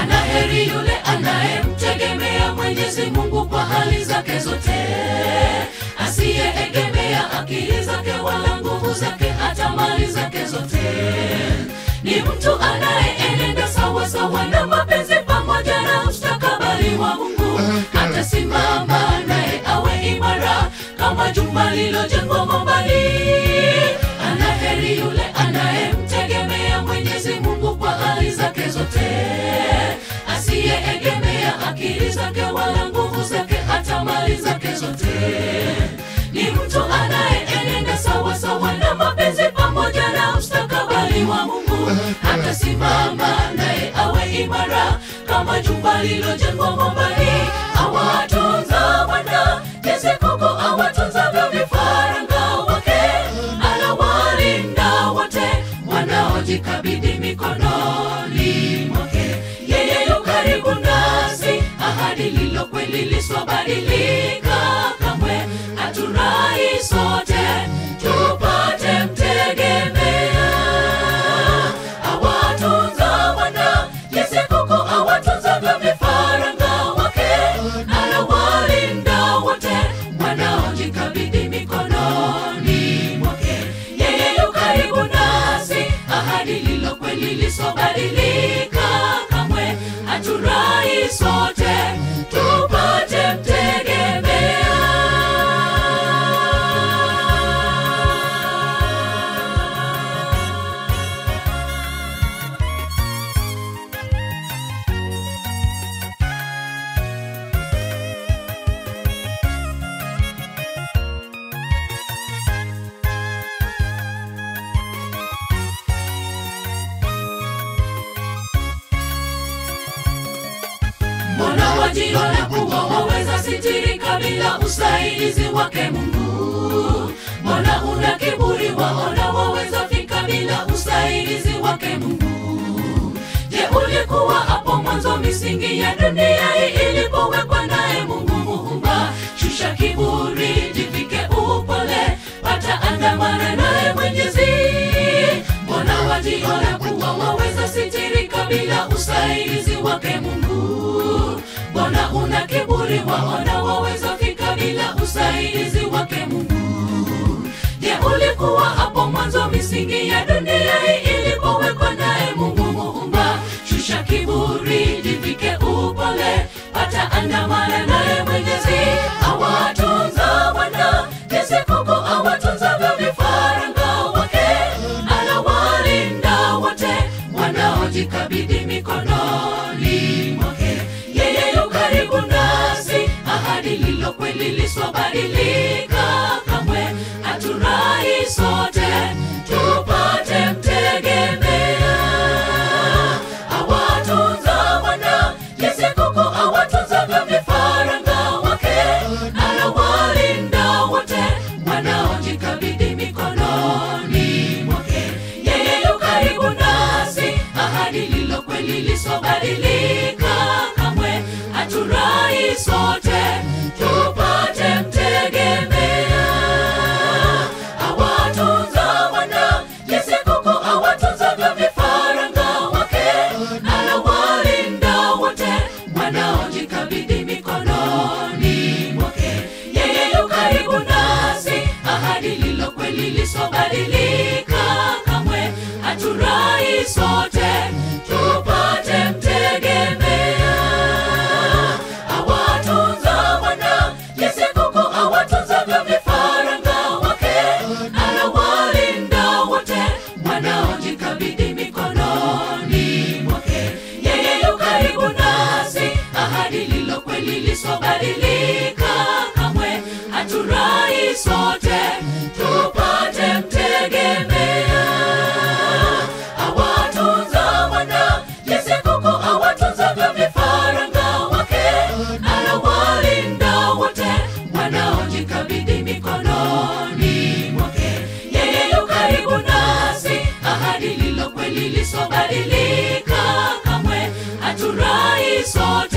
Anaheri yule anayemtegemea Mwenyezi Mungu kwa hali zake zote, asiyeegemea akili zake wala nguvu zake hata mali zake zote. Ni mtu anayeenenda sawa sawa na mapenzi pamoja na mustakabali wa Mungu, atasimama naye awe imara kama jumba lilojengwa mwambani. Anaheri yule anayemtegemea Mwenyezi Mungu kwa hali zake zote, asiyeegemea akili zake wala nguvu zake hata mali zake zote. Ni mtu anayeenenda sawa sawa na mapenzi pamoja na mustakabali wa Mungu, atasimama naye awe imara kama jumba lilojengwa mwambani. Awatunza wana jinsi kuku awatunzavyo vifaranga wake, anawalinda wote wanaojikabidhi mikononi mwake. Yeye yu karibu nasi, ahadi lilo kweli liswabadilika kamwe. Haturai sote tupate mtegemea, awatunza wana jinsi kuku awatunzavyo vifaranga wake, anawalinda wote wanaojikabidhi mikononi mwake. Yeye yu karibu nasi, ahadi lilo kweli lisobadilika kamwe. Haturai sote tupate mtegemea. Mbona wajiona kuwa waweza sitirika bila usaidizi wake Mungu? Mbona una kiburi waona waweza fika bila usaidizi wake Mungu? Je, ulikuwa hapo mwanzo misingi ya dunia hii ilipowekwa naye Mungu Muumba? Shusha kiburi, jivike upole, pata andamana naye Mwenyezi. Mbona wajiona kuwa waweza sitirika bila usaidizi wake Mungu? Mbona una kiburi waona waweza fika bila usaidizi wake Mungu? Je, ulikuwa hapo mwanzo misingi ya dunia hii ilipowekwa naye Mungu Muumba? Shusha kiburi, jivike upole, pata andamana naye Mwenyezi. Awatunza wana jinsi kuku awatunzavyo vifaranga wake, anawalinda wote wanaojikabidhi mikononi mwake. Yeye yu karibu nasi, ahadi lilo kweli lisobadilika kamwe. Haturai sote tupate mtegemea, awatunza wana jinsi kuku awatunzavyo vifaranga wake, anawalinda wote wanaojikabidhi mikononi mwake. Yeye yu karibu nasi, ahadi lilo kweli lisobadilika kamwe. Haturai sote tupate mtegemea, awatunza wana jinsi kuku awatunzavyo vifaranga wake, anawalinda wote wanaojikabidhi mikononi mwake. Yeye yu karibu nasi, ahadi lilo kweli lisobadilika kamwe. Haturai sote tupate mtegemea, awatunza wana jinsi kuku awatunzavyo vifaranga wake, anawalinda wote wanaojikabidhi mikononi mwake. Yeye yu karibu nasi, ahadi lilo kweli lisobadilika kamwe. Haturai sote tupate mtegemea, awatunza wana jinsi kuku awatunzavyo vifaranga wake, anawalinda wote wanaojikabidhi mikononi mwake. Yeye yu karibu nasi, ahadi lilo kweli lisobadilika kamwe. Haturai sote